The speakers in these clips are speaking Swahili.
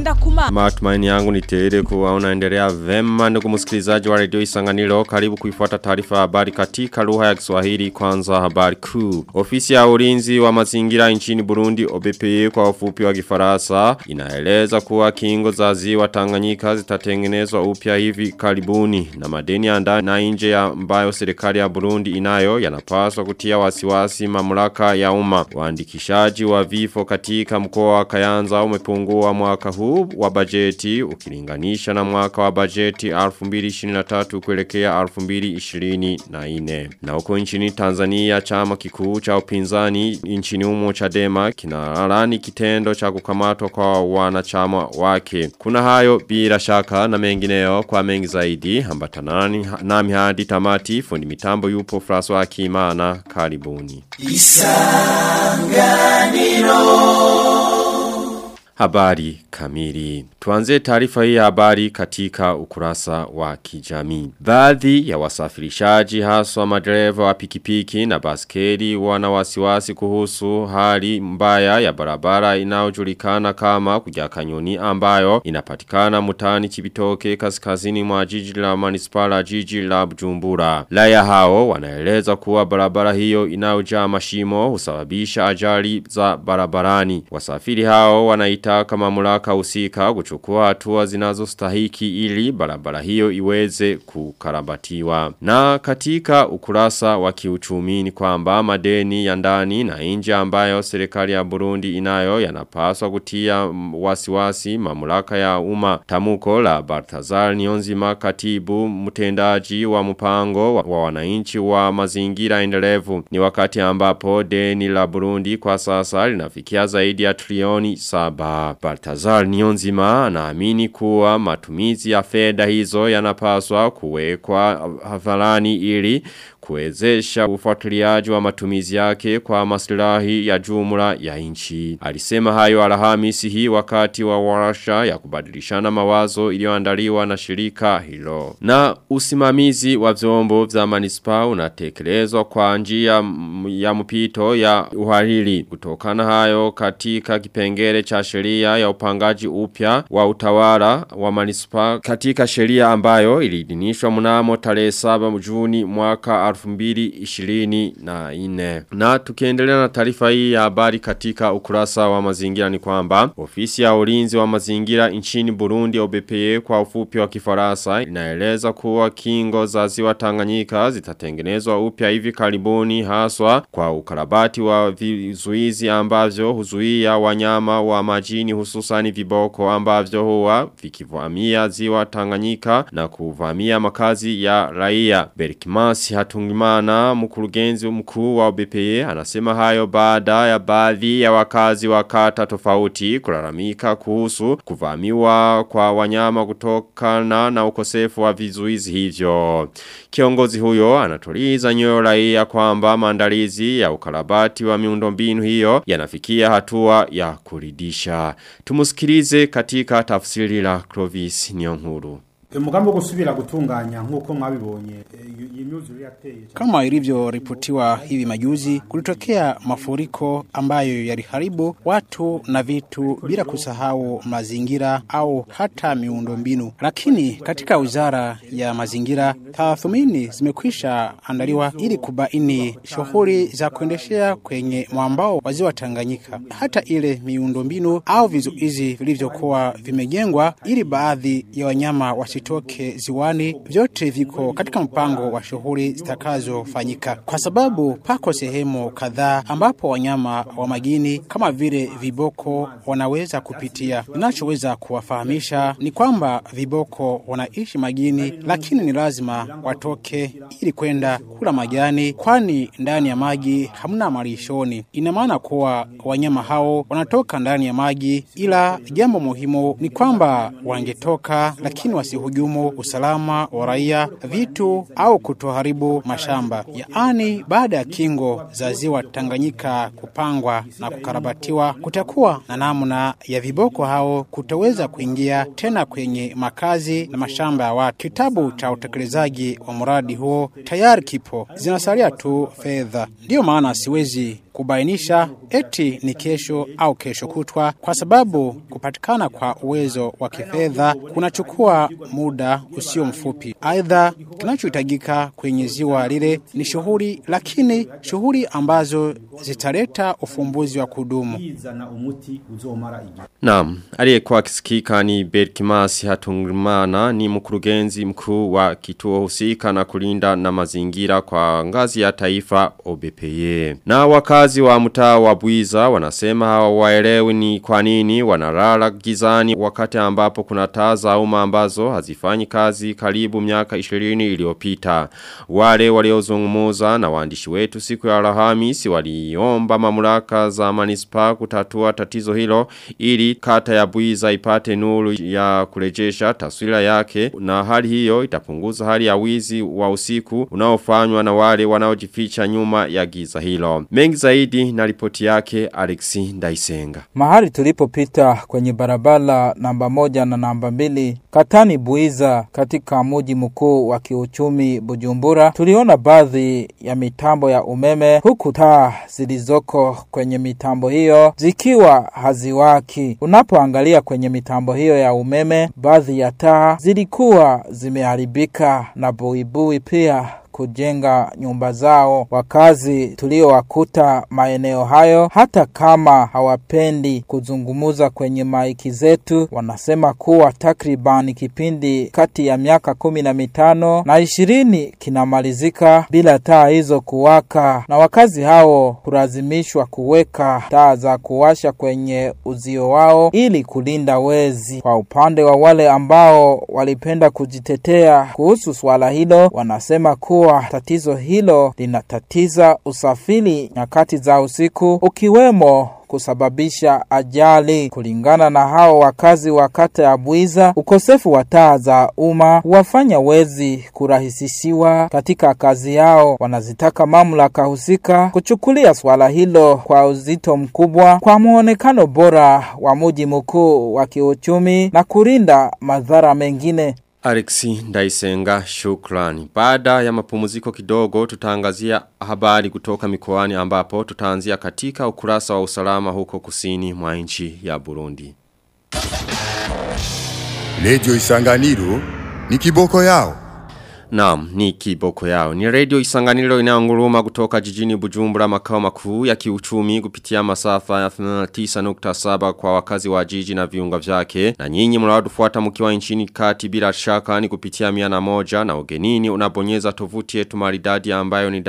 ngenda kuma. Matumaini yangu ni tele kuwa unaendelea vema ndugu msikilizaji wa redio Isanganiro karibu kuifuata taarifa habari katika lugha ya Kiswahili kwanza habari kuu. Ofisi ya ulinzi wa mazingira nchini Burundi OBPE kwa ufupi wa Kifaransa inaeleza kuwa kingo za ziwa Tanganyika zitatengenezwa upya hivi karibuni na madeni ya ndani na nje ya ambayo serikali ya Burundi inayo yanapaswa kutia wasiwasi mamlaka ya umma. Waandikishaji wa vifo katika mkoa wa Kayanza umepungua mwaka huu wa bajeti ukilinganisha na mwaka wa bajeti 2023 kuelekea 2024. Na huko nchini Tanzania chama kikuu cha upinzani nchini humo Chadema kinalani kitendo cha kukamatwa kwa wanachama wake. Kuna hayo bila shaka na mengineyo kwa mengi zaidi ambatanani nami hadi tamati fundi mitambo yupo François Akimana karibuni. Habari kamili. Tuanze taarifa hii ya habari katika ukurasa wa kijamii. Baadhi ya wasafirishaji haswa madereva wa pikipiki na baskeli wana wasiwasi kuhusu hali mbaya ya barabara inayojulikana kama kujakanyoni ambayo inapatikana mutani Chibitoke kaskazini mwa jiji la manispala jiji la Bujumbura. Laya hao wanaeleza kuwa barabara hiyo inayojaa mashimo husababisha ajali za barabarani. Wasafiri hao wanaitaka mamlaka husika kuchukua hatua zinazostahiki ili barabara hiyo iweze kukarabatiwa. Na katika ukurasa wa kiuchumi ni kwamba madeni ya ndani na nje ambayo serikali ya Burundi inayo yanapaswa kutia wasiwasi mamlaka ya umma. Tamuko la Bartazar Nionzima katibu mtendaji wa mpango wa, wa wananchi wa mazingira endelevu. Ni wakati ambapo deni la Burundi kwa sasa linafikia zaidi ya trilioni saba. Baltazar Nionzima anaamini kuwa matumizi ya fedha hizo yanapaswa kuwekwa hadharani ili kuwezesha ufuatiliaji wa matumizi yake kwa maslahi ya jumla ya nchi. Alisema hayo Alhamisi hii wakati wa warasha ya kubadilishana mawazo iliyoandaliwa na shirika hilo. Na usimamizi wa vyombo vya manispa unatekelezwa kwa njia ya mpito ya uhariri. Kutokana hayo katika kipengele cha sheria ya upangaji upya wa utawala wa manispa katika sheria ambayo iliidhinishwa mnamo tarehe 7 Juni mwaka 2024. Na tukiendelea na taarifa hii ya habari katika ukurasa wa mazingira ni kwamba ofisi ya ulinzi wa mazingira nchini Burundi OBPE kwa ufupi wa Kifaransa inaeleza kuwa kingo za ziwa Tanganyika zitatengenezwa upya hivi karibuni haswa kwa ukarabati wa vizuizi ambavyo huzuia wanyama wa majini hususani viboko ambavyo huwa vikivamia ziwa Tanganyika na kuvamia makazi ya raia. Berkimasi Hatungimana mkurugenzi mkuu wa OBPE anasema hayo baada ya baadhi ya wakazi wa kata tofauti kulalamika kuhusu kuvamiwa kwa wanyama kutokana na ukosefu wa vizuizi hivyo. Kiongozi huyo anatuliza nyoyo raia kwamba maandalizi ya ukarabati wa miundombinu hiyo yanafikia hatua ya kuridisha. Tumusikilize katika tafsiri la Clovis Nyonkuru. umugambi wo gusubira gutunganya nk'uko mwabibonye iyi myuzure yateye Kama ilivyoripotiwa hivi majuzi, kulitokea mafuriko ambayo yaliharibu watu na vitu bila kusahau mazingira au hata miundombinu. Lakini katika wizara ya mazingira, tathmini zimekwisha andaliwa ili kubaini shughuli za kuendeshea kwenye mwambao wa ziwa Tanganyika, hata ile miundombinu au vizuizi vilivyokuwa vimejengwa ili baadhi ya wanyama wasi visitoke ziwani, vyote viko katika mpango wa shughuli zitakazofanyika, kwa sababu pako sehemu kadhaa ambapo wanyama wa majini kama vile viboko wanaweza kupitia. Ninachoweza kuwafahamisha ni kwamba viboko wanaishi majini, lakini ni lazima watoke ili kwenda kula majani, kwani ndani ya maji hamna malishoni. Ina maana kuwa wanyama hao wanatoka ndani ya maji, ila jambo muhimu ni kwamba wangetoka, lakini wasihuja kuhujumu usalama wa raia, vitu au kutoharibu mashamba. Yaani, baada ya kingo za ziwa Tanganyika kupangwa na kukarabatiwa, kutakuwa na namna ya viboko hao kutoweza kuingia tena kwenye makazi na mashamba ya watu. Kitabu cha utekelezaji wa mradi huo tayari kipo, zinasalia tu fedha. Ndiyo maana siwezi kubainisha eti ni kesho au kesho kutwa, kwa sababu kupatikana kwa uwezo wa kifedha kunachukua muda usio mfupi. Aidha, kinachohitajika kwenye ziwa lile ni shughuli, lakini shughuli ambazo zitaleta ufumbuzi wa kudumu. bizana umuti uzomara igihe Naam, aliyekuwa akisikika ni Berkimasi Hatungimana ni mkurugenzi mkuu wa kituo husika na kulinda na mazingira kwa ngazi ya taifa OBPE. Na wakazi wa mtaa wa Buiza wanasema hawaelewi ni kwa nini wanalala gizani wakati ambapo kuna taa za umma ambazo hazifanyi kazi karibu miaka 20 iliyopita. Wale waliozungumuza na waandishi wetu siku ya Alhamisi waliomba mamlaka za manispa kutatua tatizo hilo ili kata ya Buiza ipate nuru ya kurejesha taswira yake na hali hiyo itapunguza hali ya wizi wa usiku unaofanywa na wale wanaojificha nyuma ya giza hilo. Mengi zaidi na ripoti yake Alexi Ndaisenga. Mahali tulipopita kwenye barabara namba moja na namba mbili katani Buiza katika muji mkuu wa kiuchumi Bujumbura, tuliona baadhi ya mitambo ya umeme huku taa zilizoko kwenye mitambo hiyo zikiwa haziwaki. Unapoangalia kwenye mitambo hiyo ya umeme, baadhi ya taa zilikuwa zimeharibika na buibui pia kujenga nyumba zao. Wakazi tuliowakuta maeneo hayo, hata kama hawapendi kuzungumuza kwenye maiki zetu, wanasema kuwa takriban kipindi kati ya miaka kumi na mitano na ishirini kinamalizika bila taa hizo kuwaka, na wakazi hao kulazimishwa kuweka taa za kuwasha kwenye uzio wao ili kulinda wezi. Kwa upande wa wale ambao walipenda kujitetea kuhusu swala hilo, wanasema kuwa kuwa tatizo hilo linatatiza usafiri nyakati za usiku ukiwemo kusababisha ajali. Kulingana na hao wakazi wa kata ya Bwiza, ukosefu wa taa za umma wafanya wezi kurahisishiwa katika kazi yao. Wanazitaka mamlaka husika kuchukulia swala hilo kwa uzito mkubwa kwa muonekano bora wa muji mkuu wa kiuchumi na kulinda madhara mengine. Alexi Ndaisenga shukrani. Baada ya mapumziko kidogo tutaangazia habari kutoka mikoani ambapo tutaanzia katika ukurasa wa usalama huko kusini mwa nchi ya Burundi. Radio Isanganiro ni kiboko yao. Naam, ni kiboko yao. Ni radio isanganilo inaonguruma kutoka jijini Bujumbura makao makuu ya kiuchumi kupitia masafa ya 89.7 kwa wakazi wa jiji na viunga vyake. Na nyinyi mnawadufuata mkiwa nchini kati bila shaka ni kupitia miana moja na ugenini unabonyeza tovuti yetu maridadi ambayo ni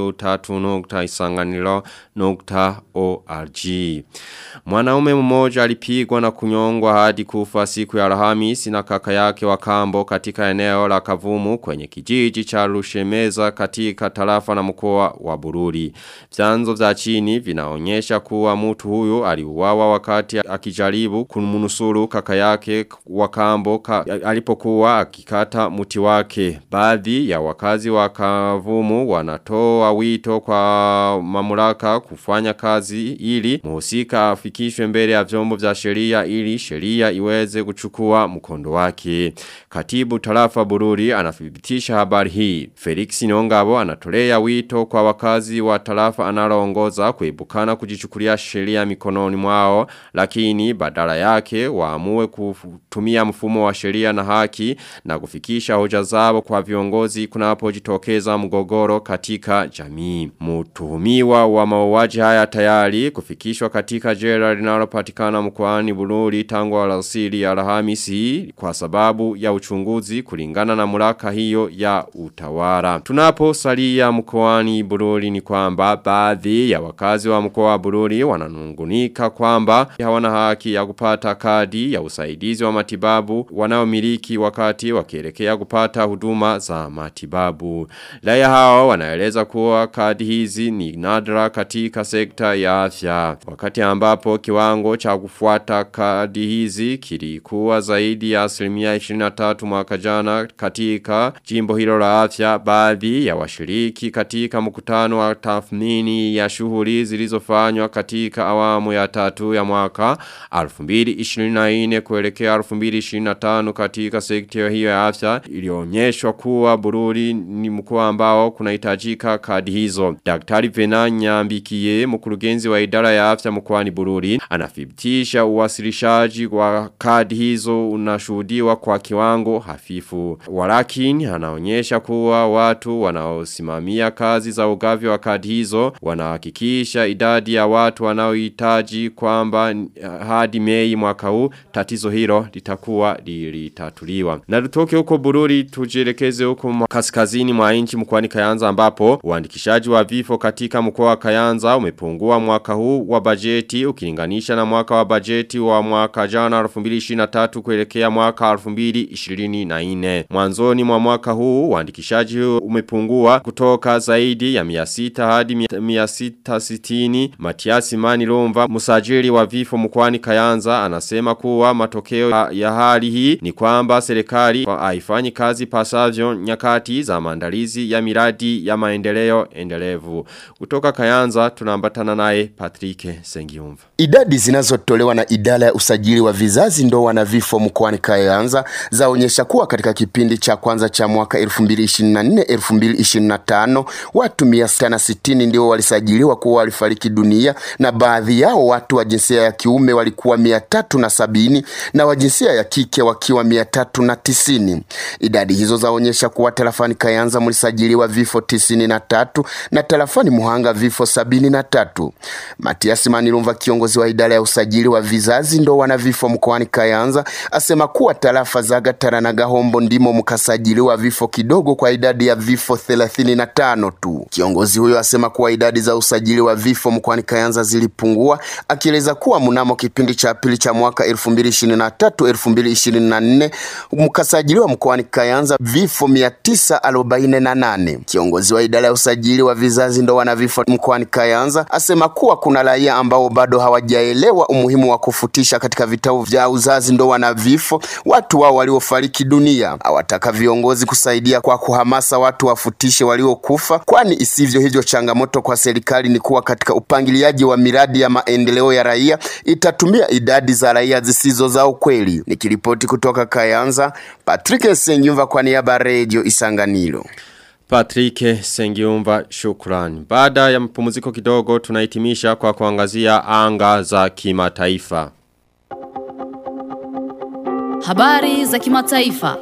w3.isanganilo.org. Mwanaume mmoja alipigwa na kunyongwa hadi kufa siku ya Alhamisi na kaka yake wa kambo katika eneo la Kavumu kwenye kijiji cha Rushemeza katika tarafa na mkoa wa Bururi. Vyanzo vya chini vinaonyesha kuwa mtu huyu aliuawa wakati akijaribu kumnusuru kaka yake wa kambo ka, alipokuwa akikata muti wake. Baadhi ya wakazi wa Kavumu wanatoa wito kwa mamlaka kufanya kazi ili muhusika afikishwe mbele ya vyombo vya sheria ili sheria iweze kuchukua mkondo wake. Katibu tarafa Bururi anathibitisha habari hii. Felix Nyongabo anatolea wito kwa wakazi wa tarafa analoongoza kuibukana kujichukulia sheria mikononi mwao lakini badala yake waamue kutumia mfumo wa sheria na haki na kufikisha hoja zao kwa viongozi kunapojitokeza mgogoro katika jamii. Mtuhumiwa wa mauaji haya tayari kufikishwa katika jela linalopatikana mkoani Bururi tangu alasiri ya Alhamisi kwa sababu ya uchunguzi kulingana na mulaka hiyo hiyo ya utawala. Tunapo salia mkoani Bururi ni kwamba baadhi ya wakazi wa mkoa wa Bururi wananungunika kwamba hawana haki ya kupata kadi ya usaidizi wa matibabu wanaomiliki wakati wakielekea kupata huduma za matibabu. Raia hao wanaeleza kuwa kadi hizi ni nadra katika sekta ya afya. Wakati ambapo kiwango cha kufuata kadi hizi kilikuwa zaidi ya asilimia 23 mwaka jana katika jimbo hilo la afya baadhi ya washiriki katika mkutano wa tathmini ya shughuli zilizofanywa katika awamu ya tatu ya mwaka 2024 kuelekea 2025 katika sekta hiyo ya afya ilionyeshwa kuwa Bururi ni mkoa ambao kunahitajika kadi hizo. Daktari Vena Nyambikie mkurugenzi wa idara ya afya mkoani Bururi anathibitisha uwasilishaji wa kadi hizo unashuhudiwa kwa kiwango hafifu. Walakini anaonyesha kuwa watu wanaosimamia kazi za ugavi wa kadi hizo wanahakikisha idadi ya watu wanaohitaji kwamba hadi Mei mwaka huu tatizo hilo litakuwa lilitatuliwa. Na tutoke huko Bururi tujielekeze huko kaskazini mwa nchi mkoani Kayanza ambapo uandikishaji wa vifo katika mkoa wa Kayanza umepungua mwaka huu wa bajeti ukilinganisha na mwaka wa bajeti wa mwaka jana 2023 kuelekea mwaka 2024. Mwanzoni mwa mwaka huu uandikishaji huu umepungua kutoka zaidi ya 600 hadi 660. Matiasi Mani Lomva musajili wa vifo mkoani Kayanza anasema kuwa matokeo ya hali hii ni kwamba serikali haifanyi kazi pasavyo nyakati za maandalizi ya miradi ya maendeleo endelevu. Kutoka Kayanza tunaambatana naye Patrick Sengiumva. Idadi zinazotolewa na idara ya usajili wa vizazi ndoa na vifo mkoani Kayanza zaonyesha kuwa katika kipindi cha kwanza cha mwaka 2024-2025 watu 660 ndio walisajiliwa kuwa walifariki dunia na baadhi yao watu wa jinsia ya kiume walikuwa 370 na wa jinsia ya kike wakiwa 390. Idadi hizo zaonyesha kuwa tarafani Kayanza mlisajiliwa vifo 93 na tarafani Muhanga vifo 73. Matias Manilumva kiongozi wa idara ya usajili wa vizazi ndoa na vifo mkoani Kayanza asema kuwa tarafa za Gatara na Gahombo ndimo mkasajiliwa vifo kidogo kwa idadi ya vifo 35 tu. Kiongozi huyo asema kuwa idadi za usajili wa vifo mkoani Kayanza zilipungua, akieleza kuwa mnamo kipindi cha pili cha mwaka 2023-2024 mkasajiliwa mkoani Kayanza vifo 948. Kiongozi wa idara ya usajili wa vizazi ndoa na vifo mkoani Kayanza asema kuwa kuna raia ambao bado hawajaelewa umuhimu wa kufutisha katika vitabu vya uzazi ndoa na vifo watu wao waliofariki dunia. Awataka viongozi kusaidia kwa kuhamasa watu wafutishe waliokufa, kwani isivyo hivyo changamoto kwa serikali ni kuwa katika upangiliaji wa miradi ya maendeleo ya raia itatumia idadi za raia zisizo za ukweli. Nikiripoti kutoka Kayanza, Patrick Sengyumva kwa niaba ya Radio Isanganiro. Patrick Sengiumva shukrani. Baada ya mpumziko kidogo tunahitimisha kwa kuangazia anga za kimataifa. Habari za kimataifa.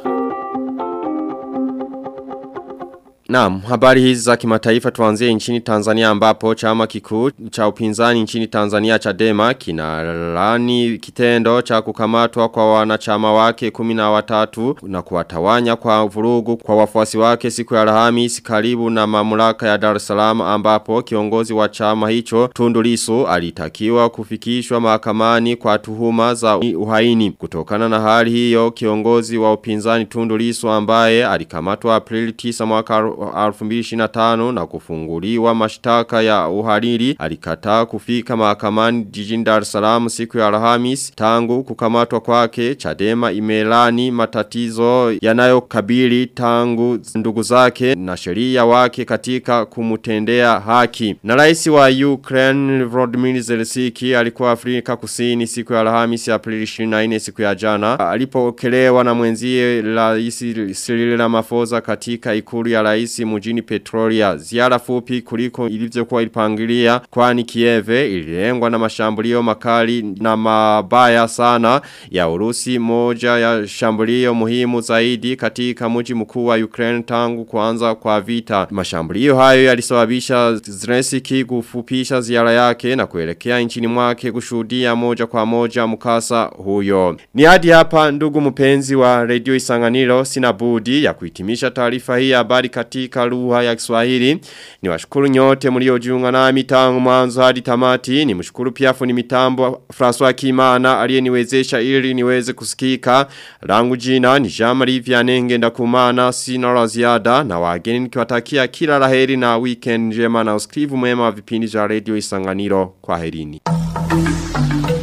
Naam, habari hizi za kimataifa tuanzie nchini Tanzania ambapo chama kikuu cha upinzani nchini Tanzania Chadema kinalani kitendo cha kukamatwa kwa wanachama wake kumi na watatu na kuwatawanya kwa vurugu kwa wafuasi wake siku ya Alhamisi karibu na mamlaka ya Dar es Salaam ambapo kiongozi wa chama hicho Tundu Lissu alitakiwa kufikishwa mahakamani kwa tuhuma za uhaini. Kutokana na hali hiyo kiongozi wa upinzani Tundu Lissu ambaye alikamatwa Aprili 9 mwaka 2025 na kufunguliwa mashtaka ya uhariri alikataa kufika mahakamani jijini Dar es Salaam siku ya Alhamis tangu kukamatwa kwake Chadema imelani matatizo yanayokabili tangu ndugu zake na sheria wake katika kumutendea haki na rais wa Ukraine Volodymyr Zelensky alikuwa Afrika Kusini siku ya Alhamis Aprili 24 siku ya jana alipokelewa na mwenzie rais Cyril Ramaphosa katika ikulu ya rais polisi mjini Petrolia. Ziara fupi kuliko ilivyokuwa ilipangilia kwani Kieve ililengwa na mashambulio makali na mabaya sana ya Urusi moja ya shambulio muhimu zaidi katika mji mkuu wa Ukraine tangu kuanza kwa vita. Mashambulio hayo yalisababisha Zelensky kufupisha ziara yake na kuelekea nchini mwake kushuhudia moja kwa moja mkasa huyo. Ni hadi hapa ndugu mpenzi wa Radio Isanganiro sina budi ya kuhitimisha taarifa hii ya habari katika lugha ya Kiswahili. Ni washukuru nyote mliojiunga nami tangu mwanzo hadi tamati. Ni mshukuru pia fundi mitambo François Kimana aliyeniwezesha ili niweze kusikika. Langu jina ni Jean-Marie Vianenge ndakumana sina la ziada na wageni nikiwatakia kila laheri na weekend njema na usikivu mwema wa vipindi vya Radio Isanganiro. Kwaherini.